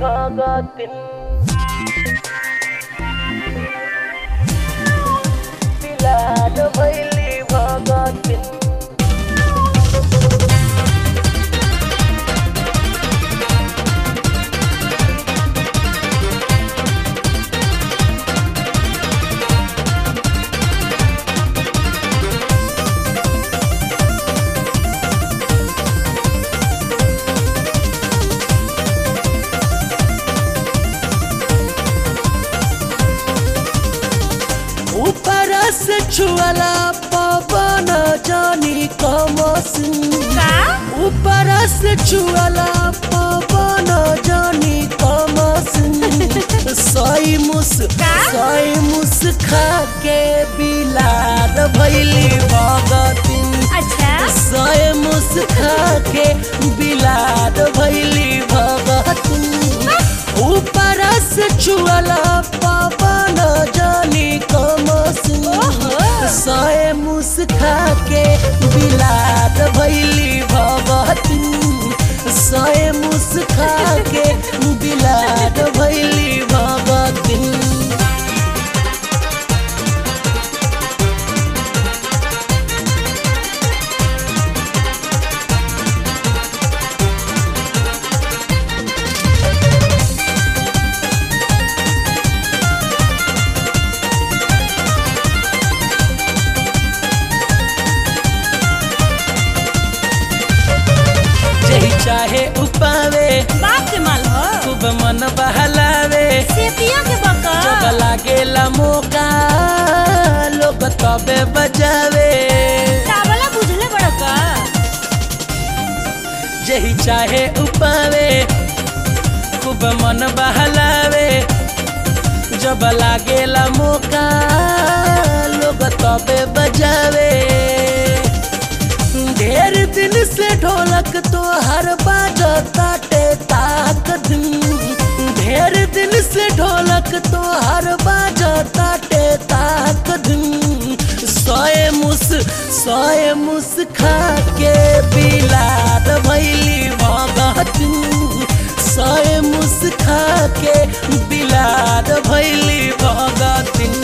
भगतिन बिलार भैली भगतिन ऊपर से छुअला पवन जानी कमसिन का ऊपर से छुअला पवन जानी कमसिन सई मुस का? सई मुस खा के बिलार भैली भगतिन अच्छा सय मुस खा के बिलार भैली भगतिन ऊपर से छुअला पवन जानी कमसिन सय मुस खा के बिलार भैली भगतिन सय मुस खा के बिलार भैली भगतिन जही चाहे उपावे बाप के माल हो खूब मन बहलावे सेतिया के बका जब लागेला मौका लोग तबे बजावे चावला बुझले बड़का जही चाहे उपावे खूब मन बहलावे जब लागेला मौका लोग तबे बजावे ढेर दिन से ढोलक तो हर बाजताटे ताक दिन ढेर दिन से ढोलक तो हर बाजताटे ताक दिन सोए मुस सोए मुस खा के बिलार भैली भगतिन सोए मुस खा के बिलार भैली भगतिन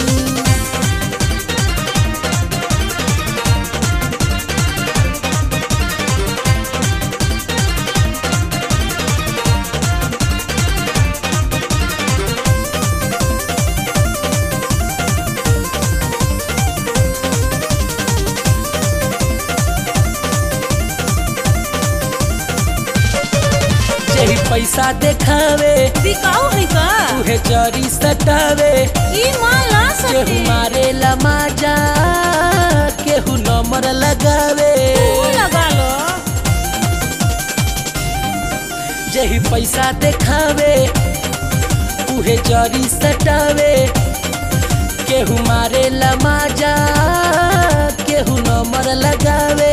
जही पैसा देखावे बिकाऊ है का उहे जरी सटावे ई माल ना केहू सके मारे लमाजा केहू नंबर लगावे तू लगा लो जही पैसा देखावे उहे जरी सटावे केहू मारे लमाजा केहू नंबर लगावे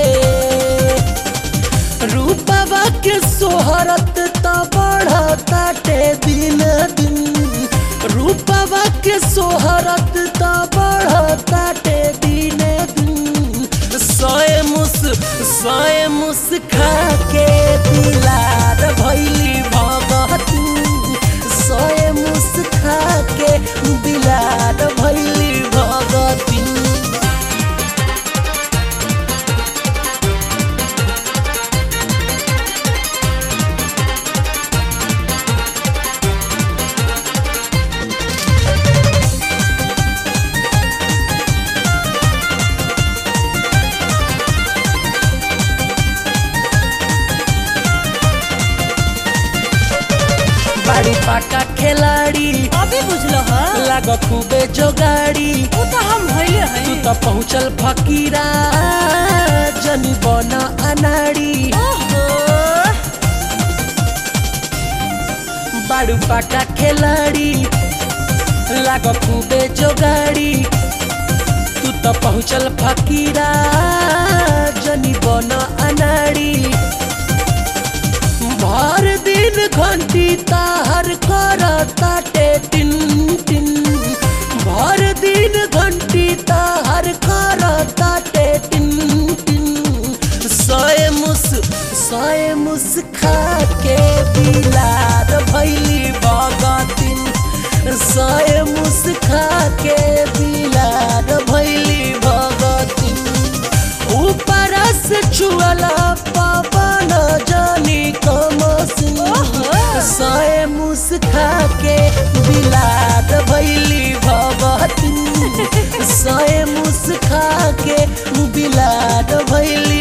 रूपवा के सोहरत त बढ़ताटे दिन दिन रूपवा के सोहरत त बढ़ताटे दिन दिन सोए मुस सोए मुस खा के बिलार भैली भगतिन सोए मुस खा के बिलार भैली भगतिन बाड़ी पाका खिलाड़ी अभी बुझलो ह लाग खूबे जोगाड़ी ऊ तो हम होइले है तू त पहुँचल फकीरा जनी बन अनाड़ी ओहो बाड़ू पाका खिलाड़ी लाग खूबे जोगाड़ी तू त पहुँचल फकीरा जनी बन अनाड़ी भर दिन घंटी ताहर कर ताटे टिन टिन भर दिन घंटी ताहर कर ताटे टिन टिन सोए मुस सोए मुस खा के बिलार भैली सय मुस्खा के बिलार भैली भगती ऊपर से छुअला पवन जानी कमसिन सय मुस्खा के बिलार भैली भगती सय मुस्खा के बिलार भैली